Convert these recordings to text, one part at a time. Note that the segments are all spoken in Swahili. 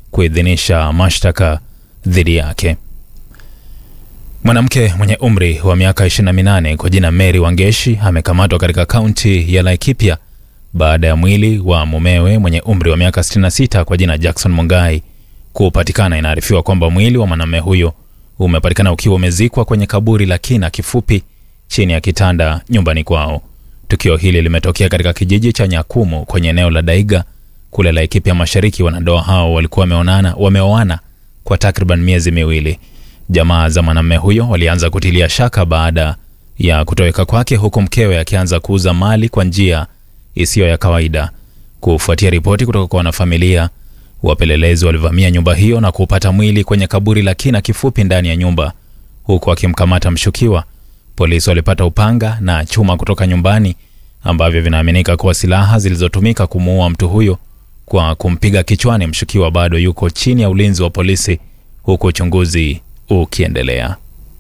kuidhinisha mashtaka dhidi yake. Mwanamke mwenye umri wa miaka 28 kwa jina Mary Wangeshi amekamatwa katika kaunti ya Laikipia baada ya mwili wa mumewe mwenye umri wa miaka 66 kwa jina Jackson Mungai kupatikana. Inaarifiwa kwamba mwili wa mwanamume huyo umepatikana ukiwa umezikwa kwenye kaburi la kina kifupi chini ya kitanda nyumbani kwao. Tukio hili limetokea katika kijiji cha Nyakumu kwenye eneo la Daiga kule Laikipia Mashariki. Wanandoa hao walikuwa wameonana wameoana kwa takriban miezi miwili. Jamaa za mwanamume huyo walianza kutilia shaka baada ya kutoweka kwake, huku mkewe akianza kuuza mali kwa njia isiyo ya kawaida. Kufuatia ripoti kutoka kwa wanafamilia, wapelelezi walivamia nyumba hiyo na kupata mwili kwenye kaburi la kina kifupi ndani ya nyumba, huku akimkamata mshukiwa. Polisi walipata upanga na chuma kutoka nyumbani ambavyo vinaaminika kuwa silaha zilizotumika kumuua mtu huyo kwa kumpiga kichwani. Mshukiwa bado yuko chini ya ulinzi wa polisi huku uchunguzi ukiendelea.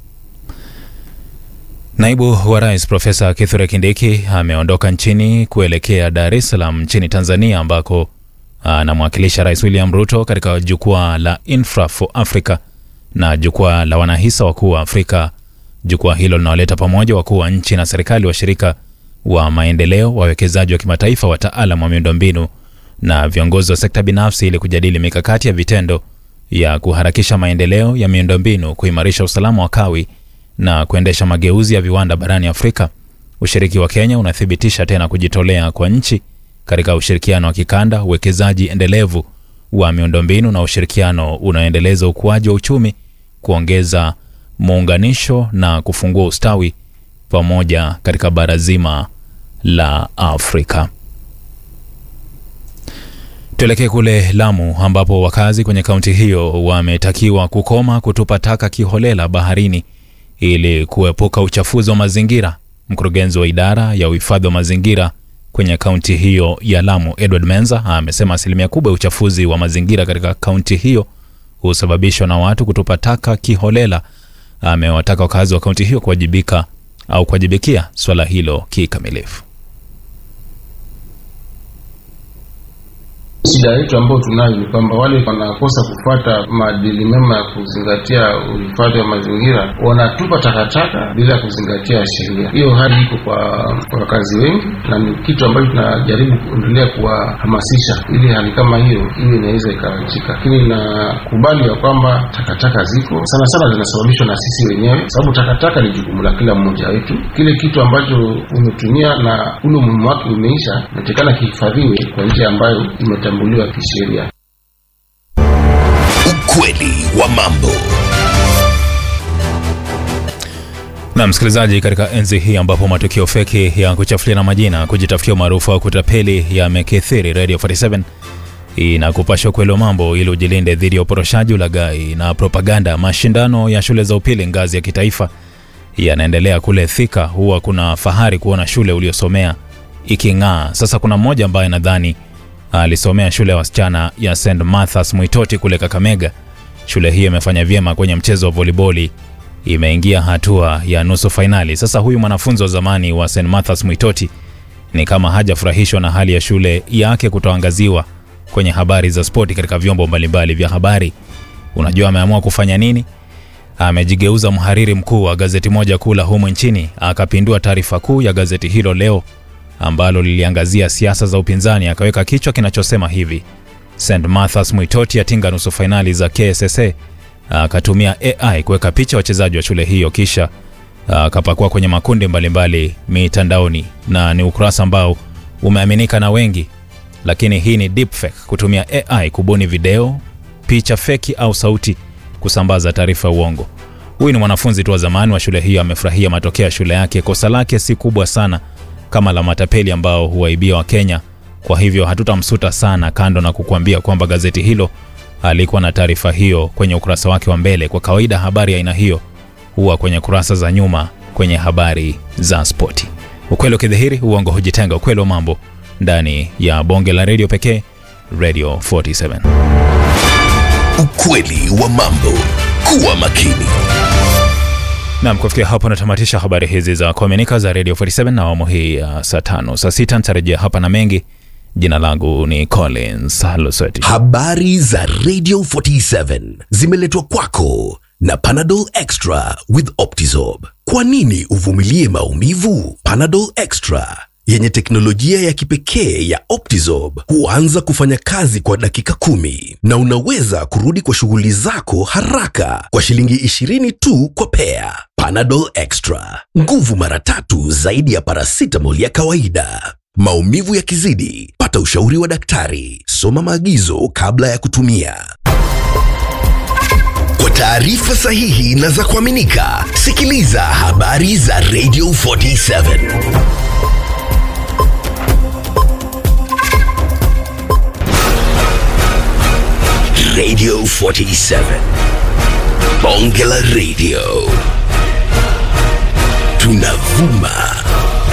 Naibu wa Rais Profesa Kithure Kindiki ameondoka nchini kuelekea Dar es Salaam nchini Tanzania ambako anamwakilisha Rais William Ruto katika jukwaa la Infra for Africa na jukwaa la wanahisa wakuu wa Afrika. Jukwaa hilo linawaleta pamoja wakuu wa nchi na serikali, washirika wa maendeleo, wawekezaji wa kimataifa, wataalam wa miundombinu na viongozi wa sekta binafsi ili kujadili mikakati ya vitendo ya kuharakisha maendeleo ya miundombinu, kuimarisha usalama wa kawi na kuendesha mageuzi ya viwanda barani Afrika. Ushiriki wa Kenya unathibitisha tena kujitolea kwa nchi katika ushirikiano wa kikanda, uwekezaji endelevu wa miundombinu na ushirikiano unaoendeleza ukuaji wa uchumi, kuongeza muunganisho na kufungua ustawi pamoja katika bara zima la Afrika. Tuelekee kule Lamu ambapo wakazi kwenye kaunti hiyo wametakiwa kukoma kutupa taka kiholela baharini ili kuepuka uchafuzi wa mazingira. Mkurugenzi wa idara ya uhifadhi wa mazingira kwenye kaunti hiyo ya Lamu, Edward Menza, amesema asilimia kubwa ya uchafuzi wa mazingira katika kaunti hiyo husababishwa na watu kutupa taka kiholela. Amewataka wakazi wa kaunti hiyo kuwajibika au kuwajibikia swala hilo kikamilifu. Shida yetu ambayo tunayo ni kwamba wale wanakosa kufuata maadili mema ya kuzingatia uhifadhi wa mazingira wanatupa takataka bila kuzingatia sheria. Hiyo hali iko kwa wakazi wengi, na ni kitu ambacho tunajaribu kuendelea kuwahamasisha ili hali kama hiyo hiyo inaweza ikaachika. Lakini nakubali ya kwamba takataka ziko sana sana, zinasababishwa na sisi wenyewe, sababu takataka ni jukumu la kila mmoja wetu. Kile kitu ambacho umetumia na ule umuhimu wake umeisha, inatakikana kihifadhiwe kwa njia ambayo imetambuliwa kisheria. Ukweli wa mambo. Na msikilizaji, katika enzi hii ambapo matukio feki ya kuchafuliana majina, kujitafutia umaarufu au kutapeli yamekithiri, Radio 47 inakupasha ukweli wa mambo ili ujilinde dhidi ya uporoshaji, ulaghai na propaganda. Mashindano ya shule za upili ngazi ya kitaifa yanaendelea kule Thika. Huwa kuna fahari kuona shule uliosomea iking'aa. Sasa kuna mmoja ambaye nadhani alisomea shule ya wasichana ya St Marthas Mwitoti kule Kakamega. Shule hiyo imefanya vyema kwenye mchezo wa voliboli, imeingia hatua ya nusu fainali. Sasa huyu mwanafunzi wa zamani wa St Marthas Mwitoti ni kama hajafurahishwa na hali ya shule yake kutoangaziwa kwenye habari za spoti katika vyombo mbalimbali vya habari. Unajua ameamua kufanya nini? Amejigeuza mhariri mkuu wa gazeti moja kuu la humu nchini, akapindua taarifa kuu ya gazeti hilo leo ambalo liliangazia siasa za upinzani, akaweka kichwa kinachosema hivi: St Marthas Mwitoti atinga nusu fainali za KSSA. Akatumia AI kuweka picha wachezaji wa shule hiyo, kisha akapakua kwenye makundi mbalimbali mitandaoni, na ni ukurasa ambao umeaminika na wengi. Lakini hii ni deepfake, kutumia AI kubuni video, picha feki au sauti kusambaza taarifa ya uongo. Huyu ni mwanafunzi tu wa zamani wa shule hiyo, amefurahia matokeo ya shule yake. Kosa lake si kubwa sana kama la matapeli ambao huwaibia Wakenya. Kwa hivyo hatutamsuta sana, kando na kukuambia kwamba gazeti hilo alikuwa na taarifa hiyo kwenye ukurasa wake wa mbele. Kwa kawaida habari ya aina hiyo huwa kwenye kurasa za nyuma kwenye habari za spoti. Ukweli ukidhihiri, uongo hujitenga. Ukweli wa mambo ndani ya bonge la redio pekee, Radio 47. Ukweli wa mambo. Kuwa makini. Nam, kufikia hapo natamatisha habari hizi za kuaminika za Radio 47 na awamu hii ya saa tano. Saa sita nitarejea hapa na mengi. Jina langu ni Collins Lusweti. Habari za Radio 47 zimeletwa kwako na Panadol Extra with Optizorb. Kwa nini uvumilie maumivu? Panadol Extra yenye teknolojia ya kipekee ya Optizorb huanza kufanya kazi kwa dakika kumi na unaweza kurudi kwa shughuli zako haraka kwa shilingi 20 tu kwa pea. Panadol Extra, nguvu mara tatu zaidi ya paracetamol ya kawaida. Maumivu yakizidi, pata ushauri wa daktari. Soma maagizo kabla ya kutumia. Kwa taarifa sahihi na za kuaminika, sikiliza habari za Radio 47. Radio 47. Bonge la Radio. Tunavuma